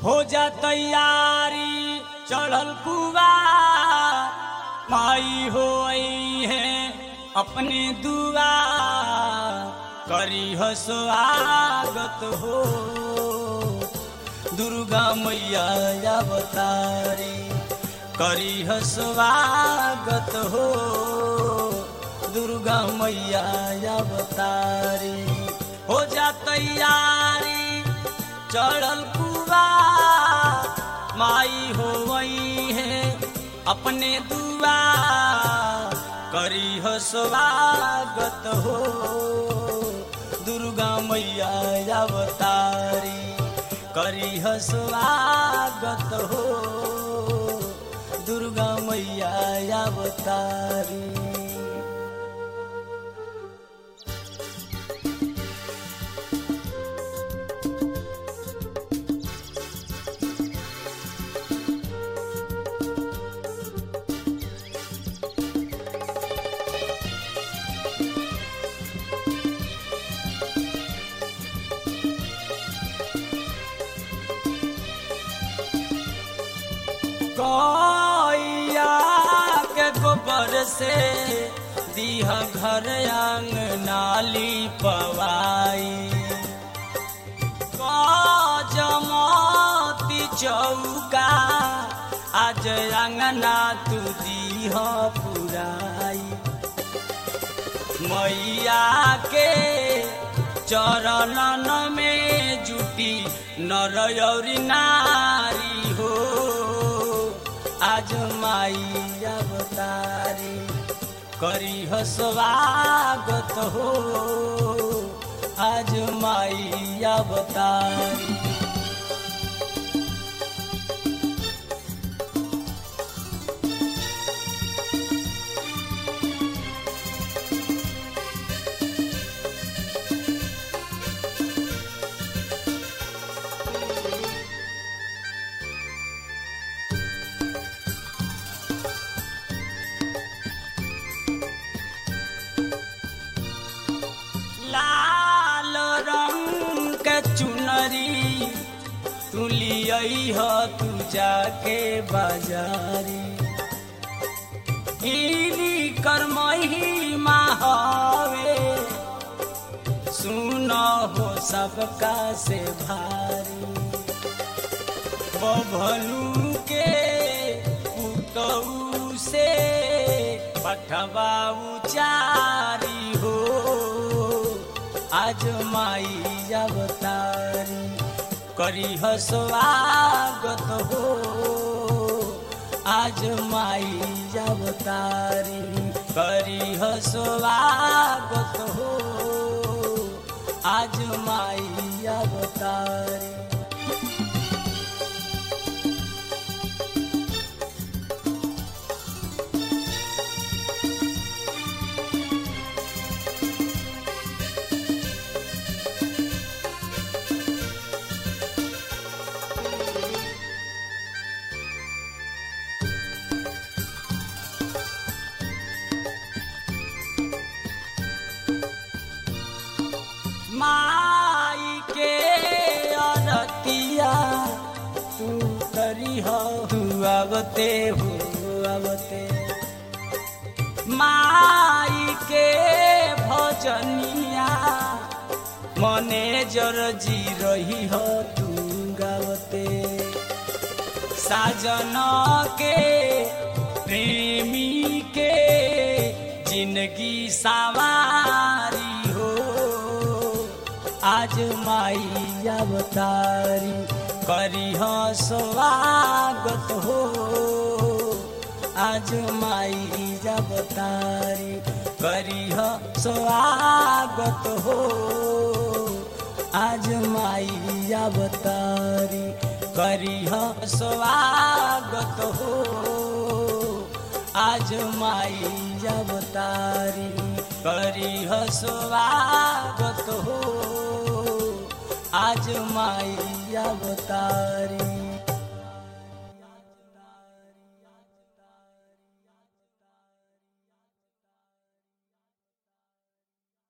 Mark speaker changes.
Speaker 1: हो जा तैयारी चढ़ल कुआ माई हो आई है अपने दुआ करी हो स्वागत हो दुर्गा मैया अवतारी करी हो स्वागत हो दुर्गा मैया अवतारी हो जा तैयारी चढ़ल कुआ माई हो वही है अपने दुआ करी हो स्वागत हो दुर्गा मैया अवतारी करी हो स्वागत हो दुर्गा मैया अवतारी गैया के गोबर से दीह घर आंग नाली पवाई जमती चौका आज अंगना तू दीह पुराई मैया के चरणन में जुटी नर और नारी हो आज माई अवतारी करी हो स्वागत हो आज माई अवतारी लाल रंग के चुनरी तू लियई हो तू जाके बाजारी हिली कर महिमा हवे सुन हो सबका से भारी बभलू के पुतऊ से पठवा उचारी हो आज माई अवतारी करी हो स्वागत हो आज माई अवतारी करी हो स्वागत हो आज माई अवतारी माई के अरतिया तू करी हो तू आवते हो आवते माई के भजनिया मने जर जी रही हो तू गावते साजन के प्रेमी के जिंदगी सवारी हो आज माई अवतारी करी हो स्वागत हो आज माई अवतारी करी हो स्वागत हो आज माई अवतारी करी हो स्वागत हो आज माई अवतारी करी हो स्वागत हो आज माई अवतारी